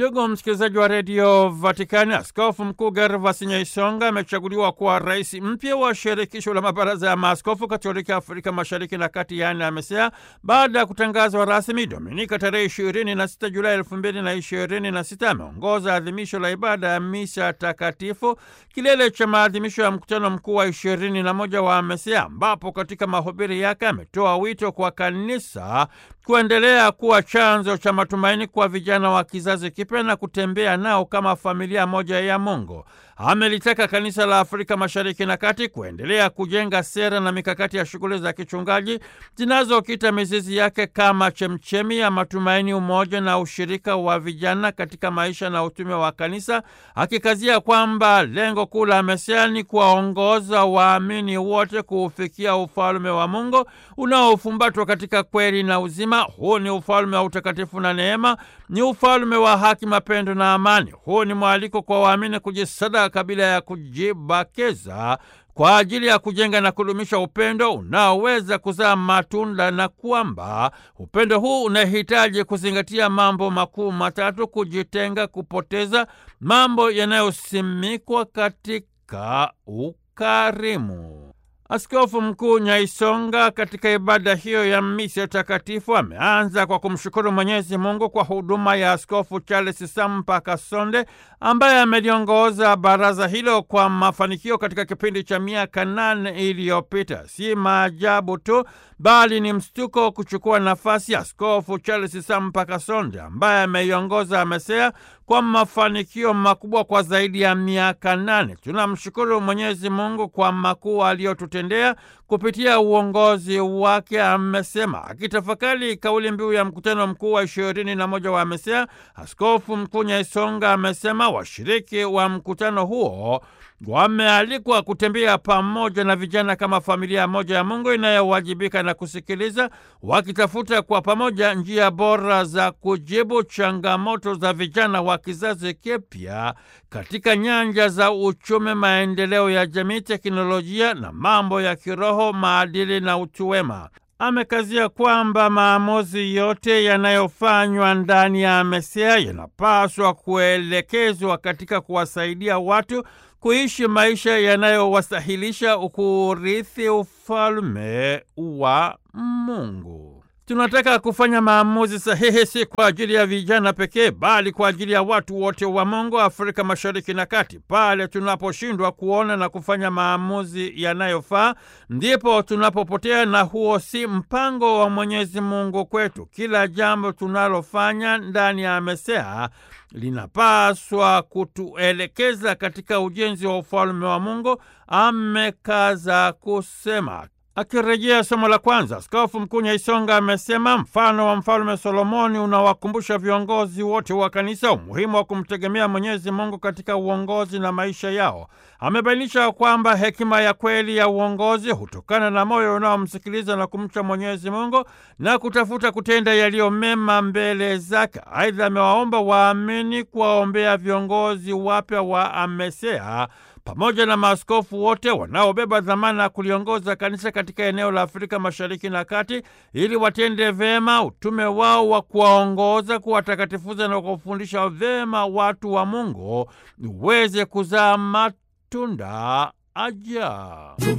Ndugu msikilizaji wa redio Vatikani, askofu mkuu Gervas Nyaisonga amechaguliwa kuwa rais mpya wa shirikisho la mabaraza ya maaskofu katoliki Afrika mashariki na kati, yaani AMESEA, baada ya kutangazwa rasmi Dominika tarehe ishirini na sita Julai elfu mbili na ishirini na sita. Ameongoza adhimisho la ibada ya misa takatifu, kilele cha maadhimisho ya mkutano mkuu wa ishirini na moja wa AMESEA, ambapo katika mahubiri yake ametoa wito kwa kanisa kuendelea kuwa chanzo cha matumaini kwa vijana wa kizazi kipya na kutembea nao kama familia moja ya Mungu. Amelitaka kanisa la Afrika Mashariki na Kati kuendelea kujenga sera na mikakati ya shughuli za kichungaji zinazokita mizizi yake kama chemchemi ya matumaini, umoja na ushirika wa vijana katika maisha na utume wa kanisa, akikazia kwamba lengo kuu la AMESEA ni kuwaongoza waamini wote kuufikia ufalme wa Mungu unaofumbatwa katika kweli na uzima. Huu ni ufalme wa utakatifu na neema, ni ufalme wa haki, mapendo na amani. Huu ni mwaliko kwa waamini kujisadaka bila ya kujibakeza kwa ajili ya kujenga na kudumisha upendo unaoweza kuzaa matunda, na kwamba upendo huu unahitaji kuzingatia mambo makuu matatu: kujitenga, kupoteza, mambo yanayosimikwa katika ukarimu. Askofu Mkuu Nyaisonga katika ibada hiyo ya misa takatifu ameanza kwa kumshukuru Mwenyezi Mungu kwa huduma ya Askofu Charles Sampa Kasonde ambaye ameliongoza baraza hilo kwa mafanikio katika kipindi cha miaka nane iliyopita. Si maajabu tu, bali ni mshtuko kuchukua nafasi ya Askofu Charles Sampa Kasonde ambaye ameiongoza AMESEA kwa mafanikio makubwa kwa zaidi ya miaka nane. Tunamshukuru Mwenyezi Mungu kwa makuu aliyotutendea kupitia uongozi wake, amesema. Akitafakari kauli mbiu ya mkutano mkuu wa ishirini na moja wa AMESEA, Askofu Mkuu Nyaisonga amesema washiriki wa mkutano huo wamealikwa kutembea pamoja na vijana kama familia moja ya Mungu inayowajibika na kusikiliza, wakitafuta kwa pamoja njia bora za kujibu changamoto za vijana wa kizazi kipya katika nyanja za uchumi, maendeleo ya jamii, teknolojia na mambo ya kiroho, maadili na utu wema. Amekazia kwamba maamuzi yote yanayofanywa ndani ya AMESEA yanapaswa kuelekezwa katika kuwasaidia watu kuishi maisha yanayowastahilisha kurithi ufalme wa Mungu. Tunataka kufanya maamuzi sahihi, si kwa ajili ya vijana pekee, bali kwa ajili ya watu wote wa Mungu, Afrika Mashariki na Kati. Pale tunaposhindwa kuona na kufanya maamuzi yanayofaa, ndipo tunapopotea, na huo si mpango wa Mwenyezi Mungu kwetu. Kila jambo tunalofanya ndani ya AMESEA linapaswa kutuelekeza katika ujenzi wa ufalme wa Mungu, amekaza kusema. Akirejea somo la kwanza, Askofu Mkuu Nyaisonga amesema mfano wa Mfalme Solomoni unawakumbusha viongozi wote wa kanisa umuhimu wa kumtegemea Mwenyezi Mungu katika uongozi na maisha yao. Amebainisha kwamba hekima ya kweli ya uongozi hutokana na moyo unaomsikiliza na kumcha Mwenyezi Mungu na kutafuta kutenda yaliyo mema mbele zake. Aidha, amewaomba waamini kuwaombea viongozi wapya wa AMESEA pamoja na maaskofu wote wanaobeba dhamana ya kuliongoza kanisa katika eneo la Afrika Mashariki na Kati, ili watende vema utume wao wa kuwaongoza, kuwatakatifuza na kufundisha vema watu wa Mungu uweze kuzaa matunda ajabu.